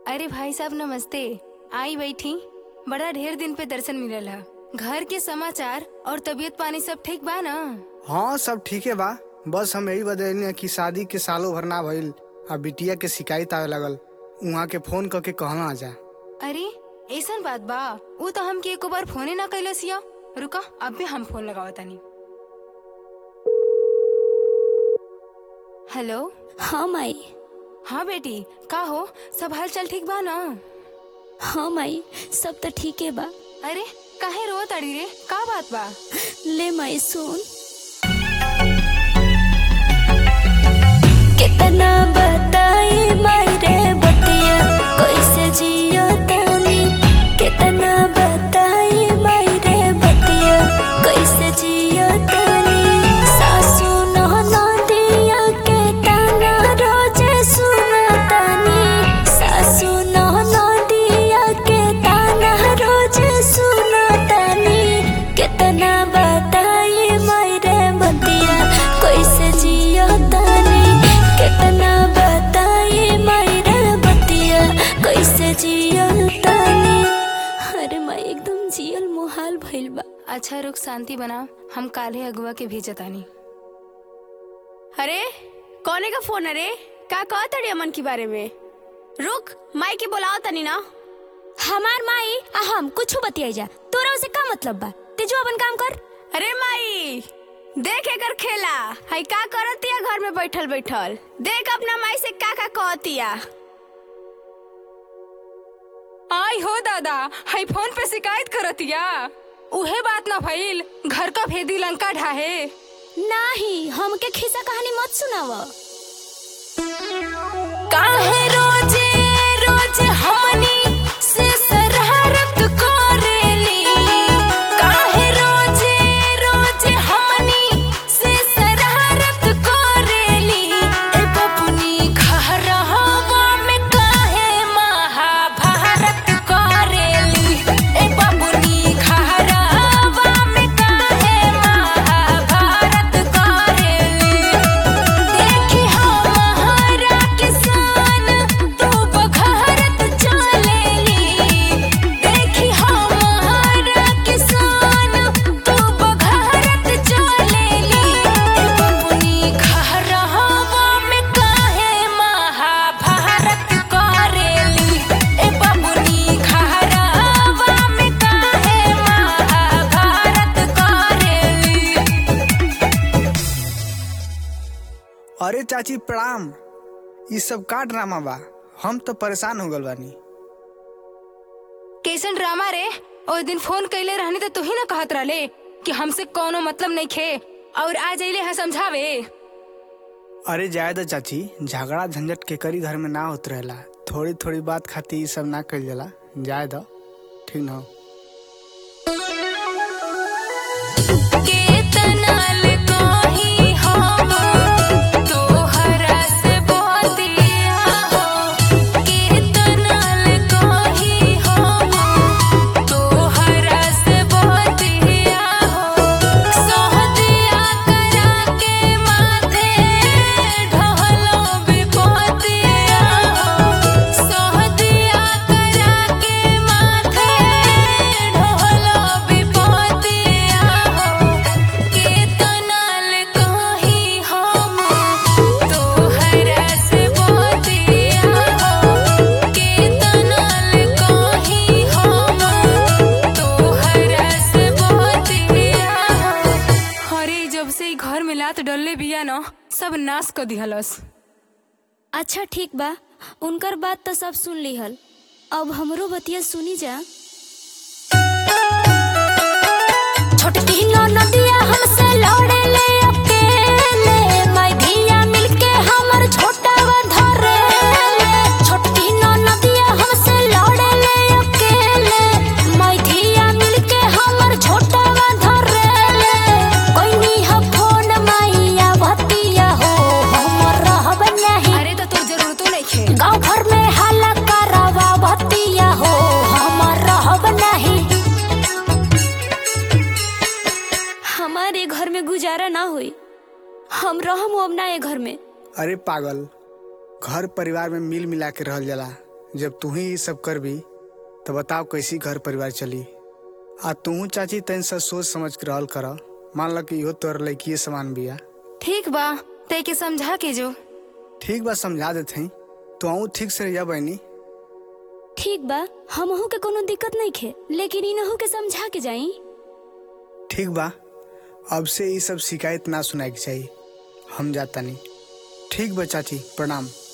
अरे भाई साहब नमस्ते आई बैठी बड़ा ढेर दिन पे दर्शन मिलल है घर के समाचार और तबीयत पानी सब ठीक बा ना हाँ सब ठीके बा बस हम यही बदलिए कि शादी के सालों भर ना भइल आ बिटिया के शिकायत आवे लगल उहाँ के फोन करके कहना आ जा अरे ऐसन बात बा वो तो हमके एको बार फोने ना कैलस या रुका अब भी हम फोन लगावा तानी हेलो हाँ माई हाँ बेटी का हो सब हाल चाल ठीक बा ना हाँ माई सब तो ठीक है बा अरे काहे रो ताड़ी रे का बात बा ले माई सुन कितना बताई माई रे बतिया कैसे जियो तानी कितना बताई माई रे बतिया कैसे जियो तानी सासू ननदिया के ताना रोजे सुनतानी सासू ननदिया के ताना रोजे सुनतानी कितना बताई माई रे बतिया कैसे जियो तानी कितना बताई माई रे बतिया कैसे जियो तानी अरे माई एकदम जियल मुहाल भइल बा अच्छा रुक शांति बना हम काले अगुआ के भेजतानी अरे कौने का फोन अरे का कहत अरे अमन के बारे में रुक माई के बुलाओ तनी ना हमार माई आ हम कुछ बतियाई जा तोरा से का मतलब बा ते जो अपन काम कर अरे माई देख एकर खेला हई का करतिया घर में बैठल बैठल देख अपना माई से का का कहतिया आई हो दादा हाई फोन पे शिकायत करतिया उहे बात ना भइल घर का भेदी लंका ढाहे नाही हमके खिस्सा कहानी मत सुनाव काहे रोजे रोज हमनी से शरारत करेली काहे रोजे रोज हमनी से शरारत करेली ए बबुनी घरवा में काहे महाभारत करेली ए बबुनी घरवा में काहे महाभारत करेली देखी हमारा किसान तू बघारत चलेली देखी हमारा किसान तू बघारत चलेली ए बबुनी घरवा में काहे महाभारत करेली ए बबुनी घरवा में काहे महाभारत करेली अरे चाची प्रणाम ई सब का ड्रामा बा हम तो परेशान हो गल बानी कैसन ड्रामा रे ओ दिन फोन कैले रहनी तो तू ही ना कहत रहले कि हमसे कोनो मतलब नहीं खे और आज अइले है समझावे अरे जाए दो चाची झगड़ा झंझट के करी घर में ना होत रहेला थोड़ी थोड़ी बात खातिर ई सब ना कइल जाला जाए दो ठीक ना केतनल कहीं हम तोहरा से बतिया हो केतनल कहीं हम तोहरा से बतिया हो सोहदिया करा के माथे ढहलो विपतिया हो सोहदिया करा के माथे ढहलो विपतिया हो केतनल कहीं हम तोहरा से बतिया हो केतनल कहीं हम तोहरा से बतिया हो अरे जब से ई घर में लात डलले बिया न सब नाश कर दिहलस अच्छा ठीक बा उनकर बात तो सब सुन लिहल अब हमरो बतिया सुनी जा छोटकी नदिया हमसे लड़े ले अकेले माई धिया मिलके हमर छोटा धरे ले छोटकी नदिया हमसे लड़े ले अकेले माई धिया मिलके हमर छोटा धरे ले कोइनी ह फोन माईया भतिया हो हमर रहब नहीं अरे तो तोर जरूरतो नहीं खे गाँव भर में हल्ला करावा भतिया हो हमर रहब नहीं हमारे घर में गुजारा ना हुई हम रहम अब ना ये घर में अरे पागल घर परिवार में मिल मिला के रहल जाला जब तू ही ये सब करबी तो बताओ कैसी घर परिवार चली आ तू चाची तन से सोच समझ के रहल कर मान लो कि इहो तोर लड़की समान बिया ठीक बा तय के समझा के जो ठीक बा समझा देते हैं तो आऊँ ठीक से रहिया बहनी ठीक बा हमहू के कोनो दिक्कत नहीं खे लेकिन इनहू के समझा के जाई ठीक बा अब से ये सब शिकायत ना सुनाए के चाहिए हम जाता नहीं ठीक बा चाची प्रणाम